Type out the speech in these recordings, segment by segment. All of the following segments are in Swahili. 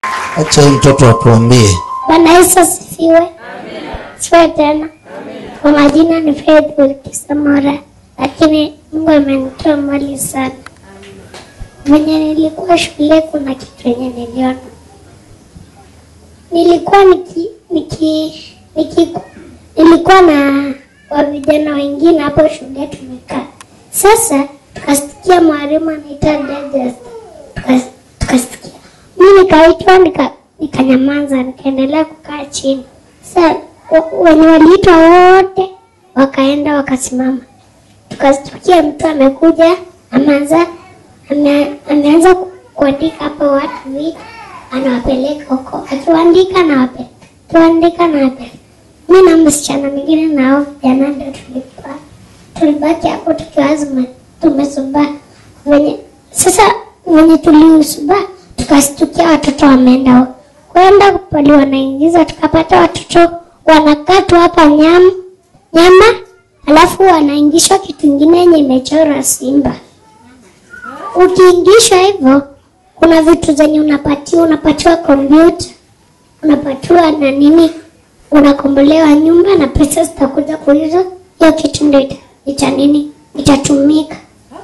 acha huyu mtoto atuambie Bwana Yesu asifiwe. Siwe tena. Kwa majina ni Faith Wilkisamora, lakini Mungu amenitoa mbali sana. Venye nilikuwa shule, kuna kitu yenye niliona. Nilikuwa niki, niki, niki, nilikuwa na wa vijana wengine hapo shule tumekaa. Sasa tukasikia mwalimu anaita judges, Tukas- tukasikia mi nikaitwa nika nikanyamaza nikaendelea kukaa chini sa wa- wenye waliitwa wote wakaenda wakasimama tukastukia mtu amekuja ameanza ame, ameanza ku- kuandika hapo watu vitu anawapeleka huko akiwaandika anawapeleka akiwaandika anawapeleka mi na msichana mwingine nao vijana ndio tulikuwa tulibaki hapo tukiwa zime- tumesubaa venye sasa venye tuliusubaa tukastukia watoto wameenda huko. kwenda pali wanaingiza tukapata watoto wanakatwa hapa nyama nyama alafu wanaingishwa kitu ingine yenye imechorwa simba ukiingishwa hivyo kuna vitu zenye unapatiwa unapatiwa kompyuta unapatiwa na nini unakombolewa nyumba na pesa zitakuja kuizo hiyo kitu ndio ita, ita nini itatumika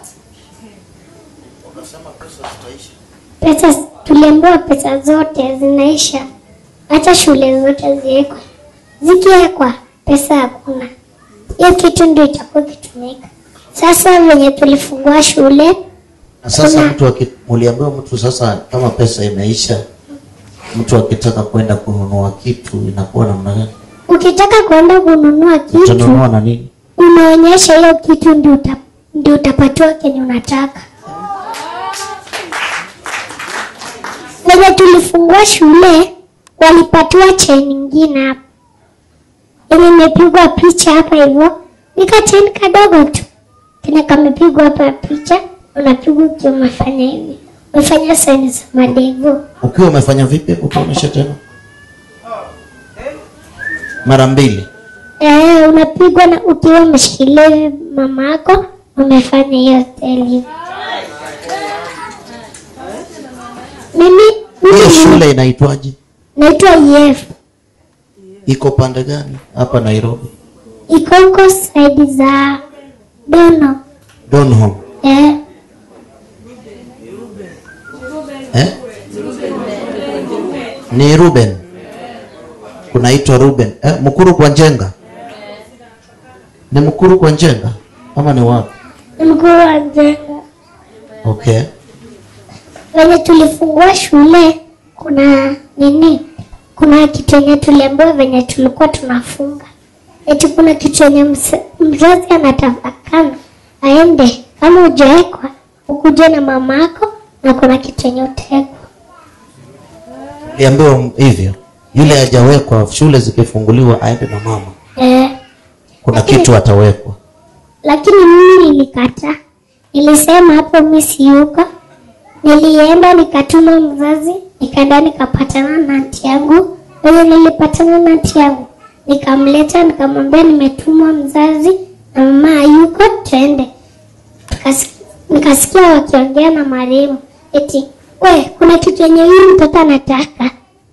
pesa tuliambiwa pesa zote zinaisha hata shule zote ziwekwe zikiwekwa pesa hakuna hiyo kitu ndio itakuwa ikitumika sasa venye tulifungua shule na sasa Kuna- mtu aki- uliambiwa mtu sasa kama pesa imeisha mtu akitaka kwenda kununua kitu inakuwa namna gani ukitaka kwenda kununua kitu utanunua na nini unaonyesha hiyo kitu ndio uta, ndio utapatiwa kenye unataka venye tulifungua shule walipatiwa cheni ingine hapa yenye imepigwa picha hapa hivyo nika cheni kadogo tu kenye kamepigwa hapa picha unapigwa ukiwa umefanya hivi umefanya saini za madevu ukiwa umefanya vipi utaonyesha tena mara mbili Eh, unapigwa na ukiwa umeshikilia hivi mama yako umefanya hiyo style hivi. Mimi hiyo mimi shule inaitwaje naitwa EF. iko pande gani hapa nairobi Iko huko side za Dono. donholm Eh, eh? ni ruben kunaitwa ruben eh, mkuru kwa njenga ni mkuru kwa njenga ama ni wapi ni mkuu wa jenga. okay Wenye tulifungua shule kuna nini? Kuna kitu yenye tuliambiwa venye tulikuwa tunafunga. Eti kuna kitu yenye mse- mzazi anatakana aende kama ujawekwa ukuje na mama yako na kuna kitu yenye utawekwa. liambiwa hivyo yule hajawekwa shule zikifunguliwa aende na mama Eh, kuna Lakini- kitu atawekwa lakini mimi nilikataa. Nilisema hapo mimi siyuko. Nilienda nikatuma mzazi, nikaenda nikapatana na anti yangu. Wenye nilipatana na anti yangu, nikamleta nikamwambia nimetumwa mzazi na mama hayuko, twende. Tukasi- Nikasikia wakiongea na marehemu eti we, kuna kitu yenye huyu mtoto anataka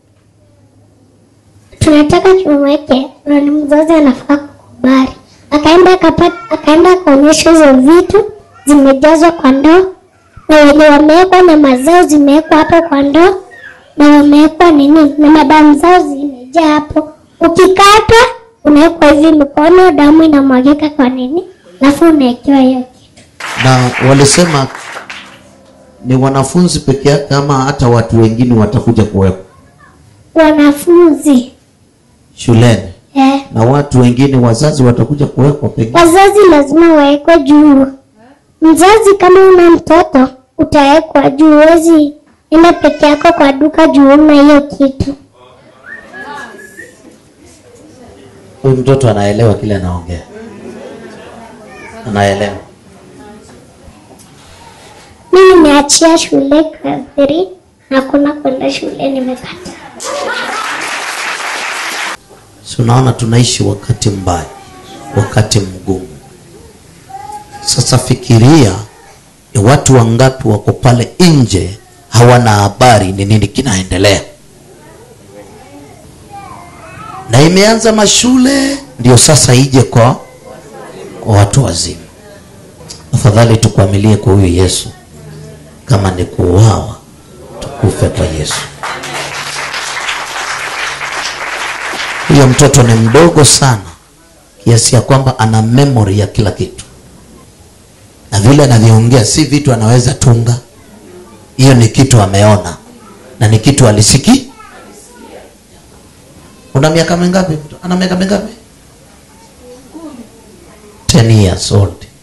tunataka tumweke na ni mzazi anafaa kukubali. Akaenda akapata, akaenda akaonyesha hizo vitu zimejazwa kwa ndoo, na wenye wamewekwa nyama zao zimewekwa hapo kwa ndoo, na wamewekwa nini na madamu zao zimejaa hapo. Ukikatwa unawekwa hivi mikono, damu inamwagika kwa nini, alafu unawekewa hiyo kitu. na walisema ni wanafunzi peke yake ama hata watu wengine watakuja kuwepo Wanafunzi shuleni eh, na watu wengine wazazi watakuja kuwekwa pengine wazazi lazima wawekwe juu. Mzazi kama una mtoto utawekwa juu, huwezi enda peke yako kwa duka juu una hiyo kitu. huyu mtoto anaelewa kile anaongea anaelewa Mimi nimeachia shule class 3 hakuna kwenda shule, nimekata. si unaona tunaishi wakati mbaya wakati mgumu sasa fikiria ni watu wangapi wako pale nje hawana habari ni nini kinaendelea na imeanza mashule ndio sasa ije kwa, kwa watu wazima afadhali tukuamilie kwa huyu yesu kama ni kuuawa tukufe kwa yesu huyo mtoto ni mdogo sana kiasi ya kwamba ana memory ya kila kitu na vile anavyoongea si vitu anaweza tunga hiyo ni kitu ameona na ni kitu alisiki una miaka mingapi ana miaka mingapi 10 years old